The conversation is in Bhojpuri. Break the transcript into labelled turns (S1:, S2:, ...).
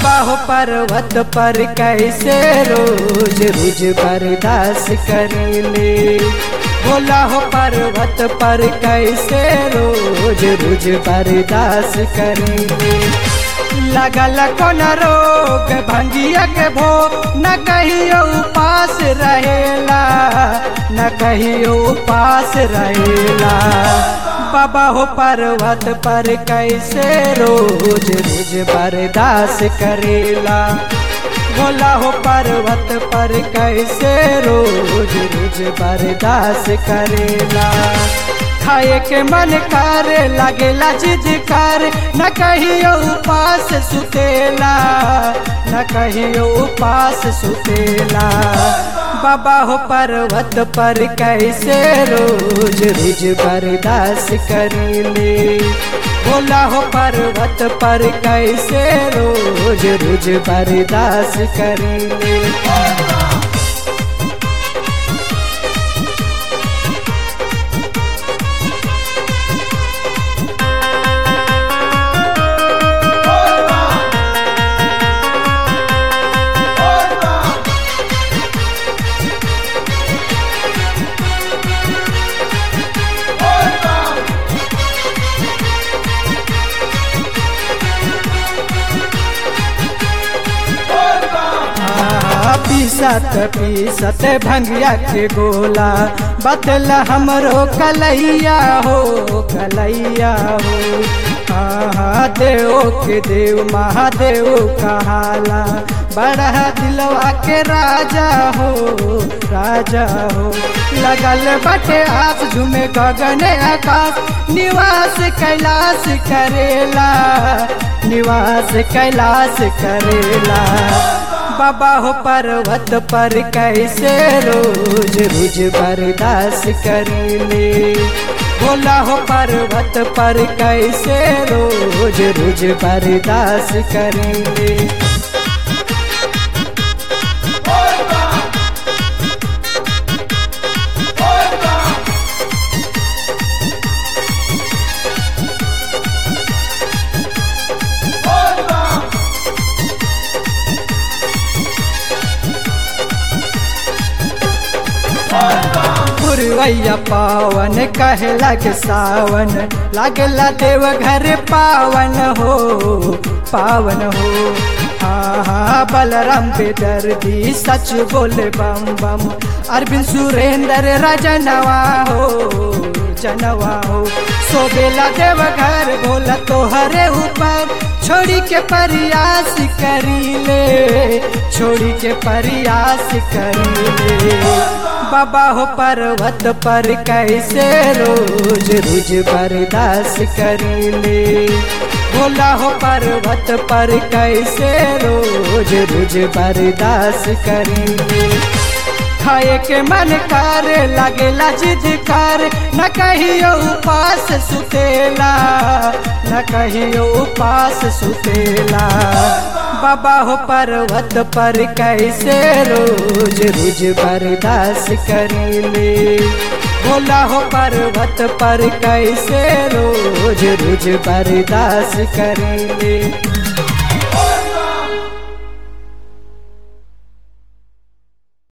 S1: बाबा हो पर्वत पर कैसे रोज रोज बर्दाश्त करेले भोला हो पर्वत पर कैसे रोज रोज बर्दाश्त करेले लगल कौन रोग भंगिया के भो न कहियो उपास रहेला न कहियो उपास रहेला बाबा हो पर्वत पर कैसे रोज रोज बर्दाश्त करेला भोला हो पर्वत पर कैसे रोज रोज बर्दाश्त करेला खाए के मन कर लगेला जिद कर न कहियो उपास सुतेला न कहियो उपास सुतेला बाबा हो पर्वत पर कैसे रोज रोज बर्दाश्त करेले भोला हो पर्वत पर कैसे रोज रोज बर्दाश्त करेले पीसत पीसत भंगिया के गोला बतला हमरो कलैया हो कलैया हो हाँ देव के देव महादेव कहाला बड़ा दिलवा के राजा हो राजा हो लगल बटे आस झुमे गगन आकाश निवास कैलाश करेला निवास कैलाश करेला बाबा हो पर्वत पर कैसे रोज रोज बर्दाश्त करेले भोला हो पर्वत पर कैसे रोज रोज बर्दाश्त करेले पुरवैया पावन कहला के सावन लागला देव घर पावन हो पावन हो हाँ हाँ बलराम बेदर्दी सच बोले बम बम अरविंद सुरेंद्र रजनवा हो जनवा हो सोबेला देव घर बोला तोहरे ऊपर छोड़ी के प्रयास करीले छोड़ी के प्रयास करीले बाबा हो पर्वत पर कैसे रोज रोज बर्दाश्त करेले भोला हो पर्वत पर कैसे रोज रोज बर्दाश्त करेले खाए के मन कर लगेला जिद कर न कहियो उपास सुतेला न कहियो उपास सुतेला बाबा हो पर्वत पर कैसे रोज रोज बर्दाश्त करेले भोला हो पर्वत पर कैसे रोज रोज बर्दाश्त करेले